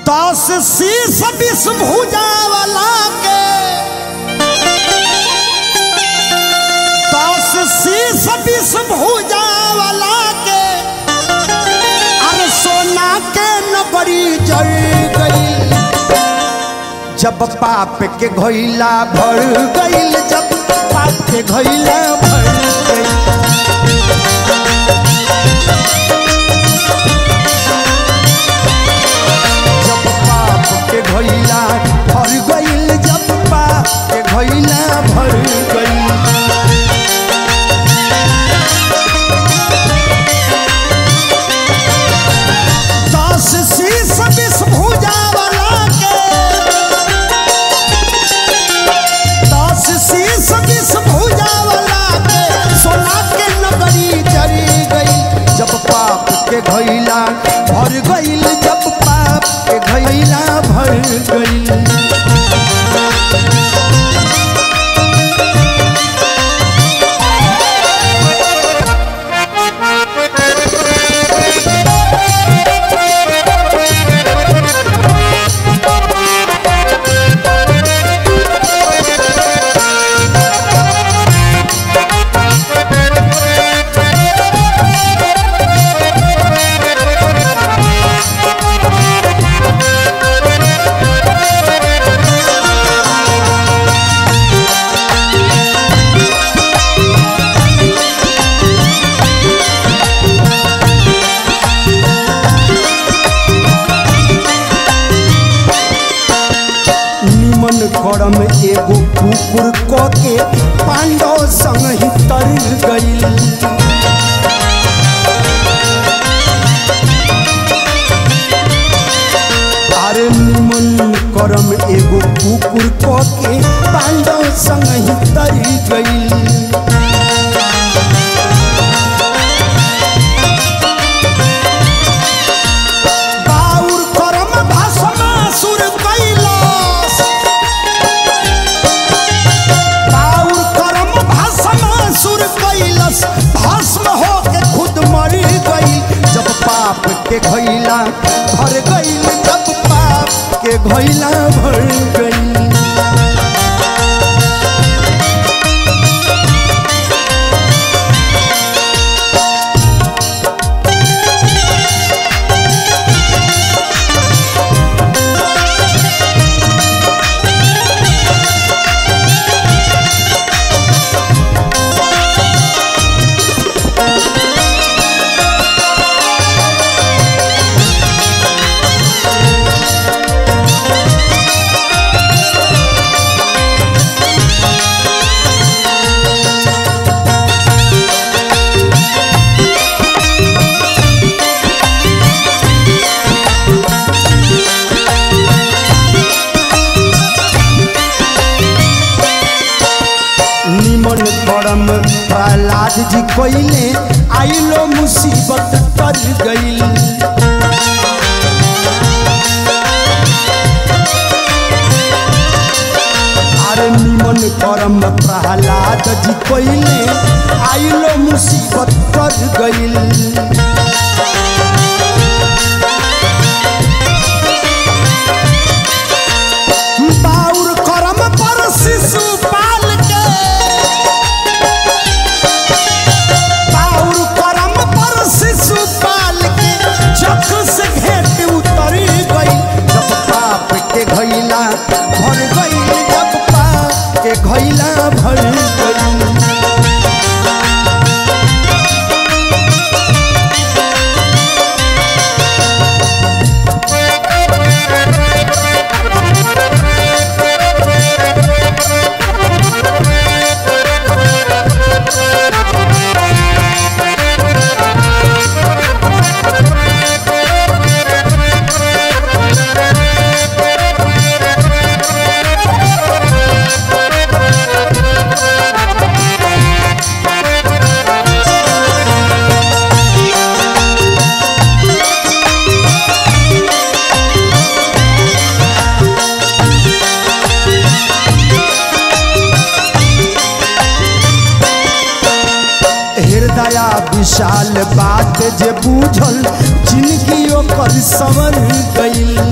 दस शीस विष भुजा वाला के दस शीस विष भुजा वाला के अरे सोना के नगरी जल गई जब पाप के घोइला भर गईल जब पाप के घोइला भर गईल जब पाप के घोइला भर गईल जब पाप के घोइला भर गईल दस शीस विष भुजा वाला के दस शीस विष भुजा वाला के सोना के नगरी जरी गई जब पाप के घैला भर गईल जब पाप के घैला भर गईल निमन करम एगो कुकुर क के पांडव संग ही तर गईल अरे निमन करम एगो कुकुर क के पांडव संग ही तर गईल बाउर करम भस्मासुर कैलाश बाउर करम भस्मासुर कैलाश भस्म हो के खुद मर गई जब पाप के घैला भर गई जब पाप के घैला भर गई निमन करम प्रहलाद जी कोइले आइलो मुसीबत कर गईल अरे निमन करम प्रहलाद जी कोइले आइलो मुसीबत कर गईल बाउर करम पर शिशु पाल के बाउर करम पर शिशु पाल के चख से घेट उतरी गई जब पाप के घैला भर गई जब पाप के घैला भर गई हृदया विशाल बात जे बूझल जिंदगी ओकर सवर गईल